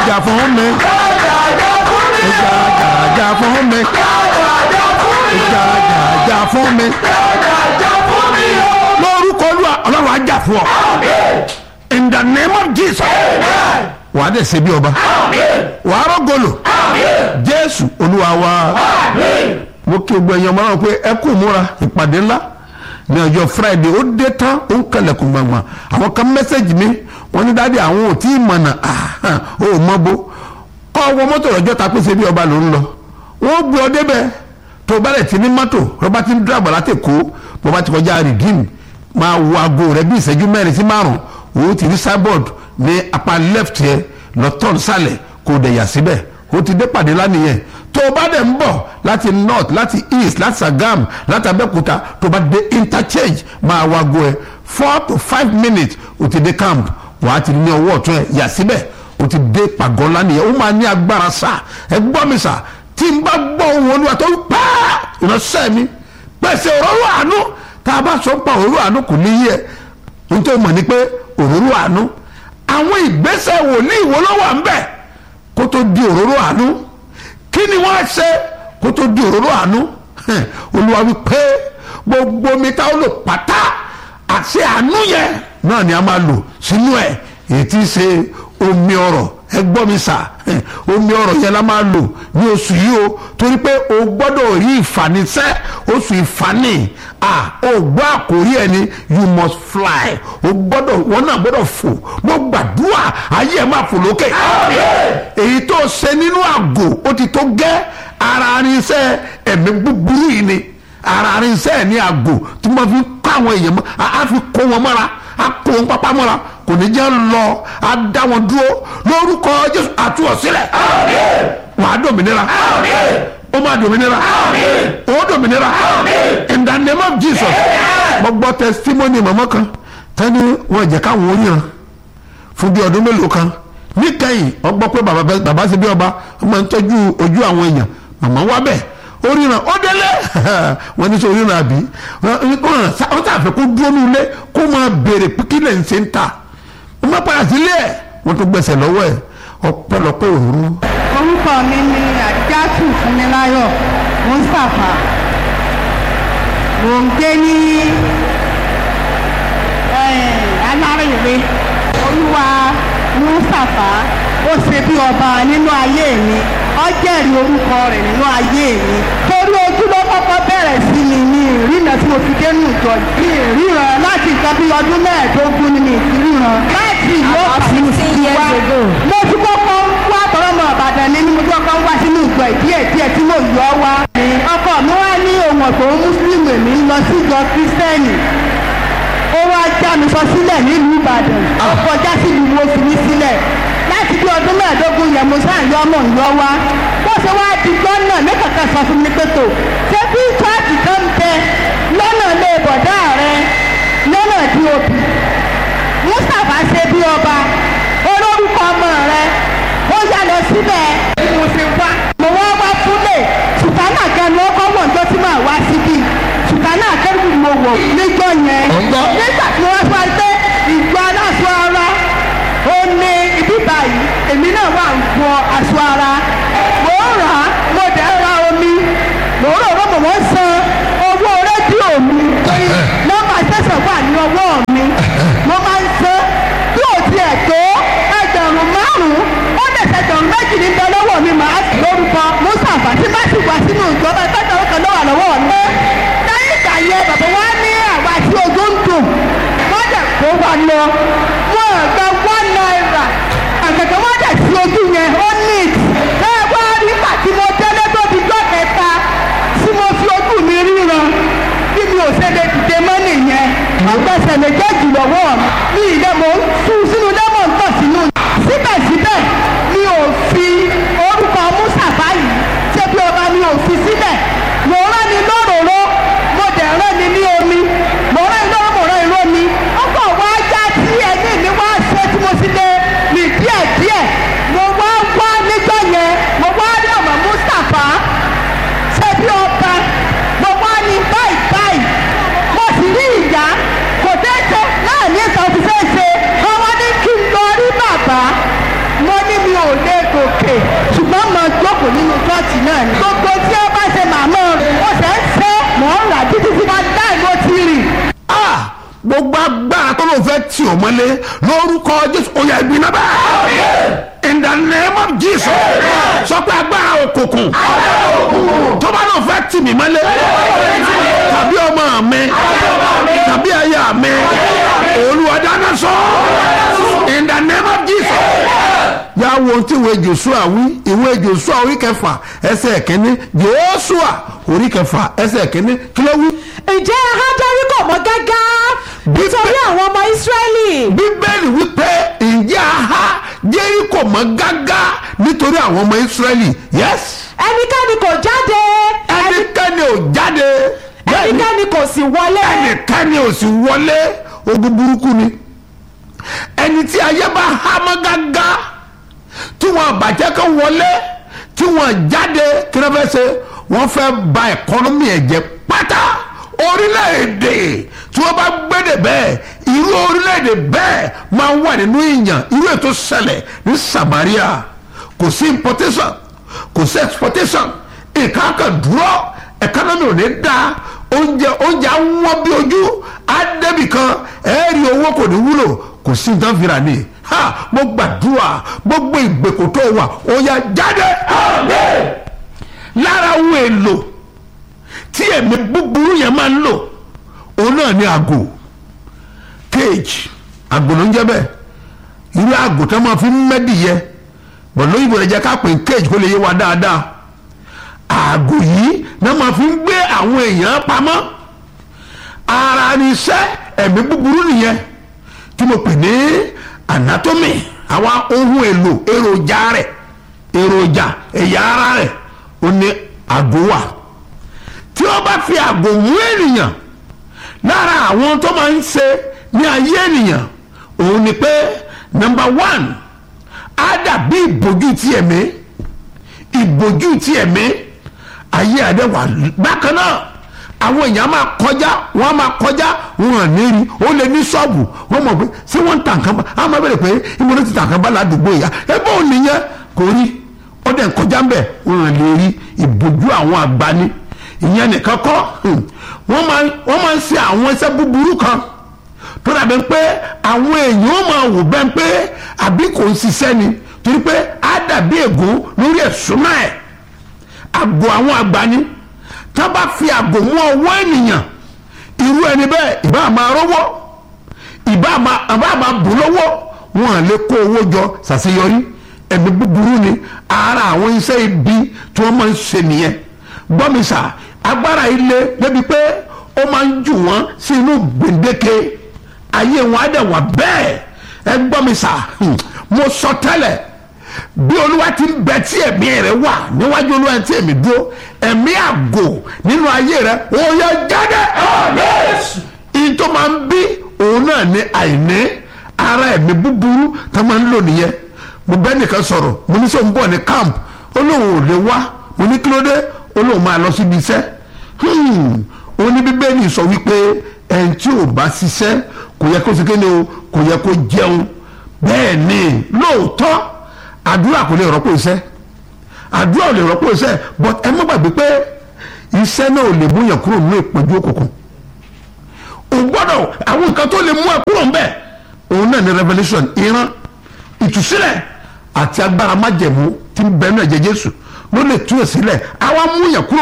jà fún mi ìjà jà jà fún mi ìjà jà jà fún mi lórúkọ olúwa ọlọ́run á jà fún ọ in the name of jesus wàá dẹ̀ ṣe bí ọba wàá rọ́gọ́lò jésù olúwa wa mo kí gbogbo ẹ̀yàn mọ́ràn pé ẹ kú múra ìpàdé ńlá ní ọjọ́ friday ó dé tán ó ń kẹlẹ̀kùn gbàngbà àwọn kan mẹ́sẹ̀gì mi wọ́n ní dáadé àwọn ò tí ì mọ̀nà ó mọ́ bó kọ́ ọwọ́ mọ́tò lọ́jọ́ ta pé ṣe bí ọba ló ń lọ wọ́n gbé ọ débẹ̀ tó bá lẹ̀ ti ní mọ́tò rọ́bà ti ń dúró àgbàlá tè kó bọ́bá ti kọjá rìdíìmù máa wo aago rẹ bí ìṣẹ́jú mẹ́rin sí márùn o ti rí cyborg ní apá left yẹ lọ́tọ̀n sálẹ̀ kò dẹ̀ yà síbẹ̀ o ti dé pàdé lánìyẹn tó o bá dẹ̀ ń bọ̀ láti north láti east láti sagam láti abẹ́òkúta tó o bá dé interchange máa wo aago ẹ four to five minutes o ti dé camp wàá ti ní ọwọ́ ọ̀tún ẹ yà síbẹ̀ o ti dé pàgọ́ lánìyẹn o máa ní agbára sá ẹ gbọ́ mi sá tí n bá gbọ́ ohun olúwa tó ń pàà ìránṣẹ́ mi pèsè òróró àánú tá a bá sọ pa òróró àánú kò ní yẹ n tó mọ̀ ni pé òróró àánú àwọn ìgbésẹ̀ wòlíì wo ló wà ń bẹ̀ kó tó di òróró àánú kí ni wọ́n á ṣe kó tó di òróró àánú olúwa wí pé gbogbo omi tá ó lò pátá àti àánú yẹn náà ni a máa lò sínú ẹ̀ èyí tí í ṣe omi ọ̀rọ̀ ẹ gbọ́ mi sà omi ọ̀rọ̀ yẹn la máa lò ní oṣù yìí o torí pé o gbọ́dọ̀ rí ìfànisẹ́ oṣù ìfani ah o gbọ́ àkórí ẹ ni you must fly o gbọ́dọ̀ wọn náà gbọ́dọ̀ fò mo gbàdúrà ayé ẹ máa fò lókè èyí tó ṣe nínú àgò ó ti tó gẹ́ ara arinṣẹ́ ẹ̀mí búburú yìí ni ara arinṣẹ́ ní àgò tí wọ́n fi kó àwọn èèyàn mọ́ a fi kó wọn mọ́ra a kó wọn pápá mọ́ra kò ní jẹ́ lọ a dá wọn dúró lórúkọ jésù àtúwọ̀ sílẹ̀ wà á dòmìnira ó máa dòmìnira ó dòmìnira in the name of jesus mo gbọ́ testimony mọ̀mọ́ kan tẹ́ni wọ́n jẹ́ káwọn oríran fún bí ọdún mélòó kan níkẹyìn wọ́n gbọ́ pé bàbá ṣe bí ọba wọ́n máa ń tọ́jú ojú àwọn èèyàn màmá wá bẹ́ẹ̀ oríran ó délé wọ́n ní sọ oríran àbí wọ́n sàfẹ́ kó dúró nílé kó máa béèrè pé kí lè ń ṣe ń ta wọ́n máa padà sílé ẹ̀ wọ́n tún gbẹ̀sẹ̀ lọ́wọ́ ẹ̀ ọ̀pọ̀lọpọ̀ òru. orúkọ mi ni àdíjátù fúnmiláyọ̀ mustapha mò ń gbé ní alárèwe olúwa mustapha ó ṣe bí ọba nínú ayé mi ó jẹ́rìí orúkọ rẹ̀ nínú ayé mi torí ojú ló kọ́kọ́ bẹ̀rẹ̀ sí mi ní ìrìnà tí mo fi dénú ìjọ ní ìríran láti nǹkan bí ọdún mẹ́ẹ̀ẹ́dógún ni mi ti ríran láti ìlú ọ̀pọ̀ ti wá mo ti kọ́kọ́ wá tọ́lọ́mọ ọ̀bàdàn ní mo ti kọ́kọ́ wá sínú ìjọ ìdíyẹ díẹ̀ tí mo yọ wá. ọkọ mi wá ní ohun ọ̀gbọ̀n mùsùlùmí mi ń lọ sí ìjọ kírísítẹ́nì ó wá já mi sọ sílẹ̀ nílùú ìbàdàn ó kọjá sílùú wo fi mí sílẹ̀ láti bí ọdún mẹ́ẹ̀ẹ́dógún yẹn mo sáà yọ ọmọ ìyọ wá bó ṣe wá di gbọ́nà ní kankan sọ fún mi pé tó ṣé bí chọ́ọ̀tì kan ń bẹ lọ́nà lè bọ̀dá rẹ lọ́nà di òbí mustapha ṣe bí ọba olórúkọ ọmọ rẹ ó yá lọ síbẹ̀ mo ṣe wá mo wá wá fúnlẹ̀ sùtánà kẹnu ọkọ̀ wọ̀ ǹjọ́ tí màá wá síbí sùtánà kẹnu mo wọ̀ níjọ́ yẹn nígbà tí wọ́n fọ́ pé ìjọ aláṣọ ara ó ní ibi báyìí èmi náà wà ń fọ aṣọ ara mò ń rà á mo dẹ̀ ra omi mò ń rò ó mò ń san owó rédíò mi nọ́mbà tẹ̀sán wà ní ọwọ́ mi mo máa ń san bí ò tiẹ̀ tó ẹgbẹ̀rún márùn-ún ó lè ṣẹgbẹ̀rún méjì ní bẹ lọ́wọ́ mi màá sì lórúkọ mùsàfà tí bá sì wá sínú ìjọba ẹgbẹ̀rún kan lọ́wọ́ lọ́wọ́ mi. lẹ́yìn ìgbà yẹn bàbá wa ní àwa tí ojú ń dùn wọ́n dẹ̀ kó wa lọ wọ́n gba one naira àgbẹ̀gbẹ̀ wọ́n dẹ̀ sí ojú yẹn ó neat ẹ wá rí pàtí mo chọ́ọ̀chì náà ni. gbogbo tí ó bá ṣe màmá rẹ̀ ó ṣe ń ṣe mọ̀ ń rà títí tí wọ́n dá ìlú ti rìn. Ah! gbogbo agbára tó ló fẹ́ tì ọ́ mọ́lé lórúkọ jésù ó yá ibi náà bẹ́ẹ̀. in the name of jesus sọ pé agbára òkùnkùn tó bá ló fẹ́ tì mí mọ́lé tàbí ọmọ mi tàbí aya mi olúwa dáná sọ in the name of jesus. yà wo ohun tí ìwé joshua wí ìwé joshua orí kẹfà ẹsẹ̀ kínní joshua orí kẹfà ẹsẹ̀ kínní kí ló wí ǹjẹ́ ahádọ́rí kò mọ́ gágá nítorí àwọn ọmọ ìsírẹ́lì bíbélì wípé ǹjẹ́ aha jẹ́ríkò mọ́ gágá nítorí àwọn ọmọ ìsírẹ́lì yes ẹnikẹ́ni kò jáde ẹnikẹ́ni ò jáde bẹ́ẹ̀ni ẹnikẹ́ni kò sì wọlé ẹnikẹ́ni ò sì wọlé ogun burúkú ni ẹni tí ayé bá há mọ́ gágá tí wọ́n bàjẹ́ kan wọlé tí wọ́n jáde kí wọ́n fẹ́ ṣe wọ́n fẹ́ ba ẹ̀kọ́nọ́mì ẹ̀ jẹ́ pátá orílẹ̀-èdè tí wọ́n bá gbédè bẹ́ẹ̀ irú orílẹ̀-èdè bẹ́ẹ̀ máa ń wà nínú ìyàn irú ètò ṣẹlẹ̀ ní Samaria kò sí importation kò sí exportation nǹkan kan dúró ẹ̀kọ́nọ́mì ò ní da oúnjẹ oúnjẹ á wọ́n bí ojú á débì kan ẹ̀ẹ́rì owó kò ní wúlò kò sí nǹkan fìrà ni ha mo gbàdúrà gbogbo ìgbèkùn tó wà ó yá jáde lára ohun èlò tí ẹ̀mí búburú yẹn máa ń lò òun náà ní àgò cage àgò ló ń jẹ́ bẹ́ẹ̀ irú àgò tó máa fi ń mẹ́dìyẹ bọ̀ lóyìnbó rẹ̀ jẹ́ ká pè cage kó lè yé wa dáadáa àgò yìí náà máa fi ń gbé àwọn èèyàn pamọ́ ara ni iṣẹ́ ẹ̀mí búburú nìyẹn tí mo pè ní anatomy àwọn ohun èlò èròjà rẹ̀ èròjà ẹ̀yà ara rẹ̀ ó ní àgò wà tí wọ́n bá fi àgò mú ènìyàn lára àwọn tó máa ń ṣe ní ayé ènìyàn òun ni pé number one á dàbí ìbòjú ti ẹ̀mí ìbòjú ti ẹ̀mí ayé àdẹ́wà bákan náà àwọn èèyàn máa kọjá wọn máa kọjá wọn à ní rí ó lè ní ṣọ́ọ̀bù wọn mọ̀ pé ṣé wọ́n ń ta nǹkan bá a máa bẹ̀rẹ̀ pé ìmọ̀ ló ti ta nǹkan bá ládùúgbò ìyá ẹgbẹ́ òun nìyẹn kò rí ó dẹ̀ ń kọjá ń bẹ̀ wọn à lè rí ìbòjú àwọn àgbáni ìyẹn nìkan kọ́ wọ́n máa wọ́n máa ń ṣe àwọn iṣẹ́ búburú kan tó dàbí pé àwọn èèyàn ó máa wò bẹ́ẹ̀ pé àbí kò ń ṣiṣẹ́ ni torí pé á dàbí ègún lórí ẹ̀sùn náà ẹ̀ àgọ́ àwọn àgbáni tá bá fi àgò mú ọwọ́ ènìyàn irú ẹni bẹ́ẹ̀ ìbá máa rówó ìbá máa bù lọ́wọ́ wọn à lè kó owó jọ ṣàṣeyọrí ẹ̀mí búburú ni ara àwọn iṣẹ́ ibi tí wọ́n máa ń ṣe nìyẹn gbọ́mísà agbára ilé débi pé ó máa ń jù wọ́n sí inú gbèǹdéke ayé wọn á dẹ̀ wà bẹ́ẹ̀ ẹ gbọ́mísà mo sọ tẹ́lẹ̀ bí olúwa ti ń bẹ tí ẹ̀mí rẹ̀ wà níwájú olúwa tí ẹ̀mí dúró ẹ̀mí àgò nínú ayé rẹ̀ ó yẹ jáde. ìyí tó máa ń bí òun náà ní àìní ara ẹ̀mí búburú tó máa ń lò nìyẹn mo bẹ́ nìkan sọ̀rọ̀ mo ní sọ ń bọ̀ ní camp ó lóun ò lè wá mo ní kí ló dé ó lóun máa lọ síbi iṣẹ́ ó ní bíbélì sọ wípé ẹni tí ò bá ṣiṣẹ́ kò yẹ kó ṣe kéde o kò yẹ kó jẹun bẹ́ẹ̀ ni lóòótọ́ àdúrà kò lè rọ́pò iṣẹ́ àdúrà ò lè rọ́pò iṣẹ́ but ẹ má gbàgbé pé iṣẹ́ náà ò lè mú yàn kúrò nínú ìpọ́njú òkùnkùn o gbọ́dọ̀ àwọn nǹkan tó lè mú ẹ kúrò ńbẹ̀ òun náà ni revelation ìran ìtúsílẹ̀ àti agbára májẹ̀mú tí ń bẹ nínú ẹ̀jẹ̀ Jésù ló lè tú ẹ̀ sílẹ̀ àwa mú yàn kúrò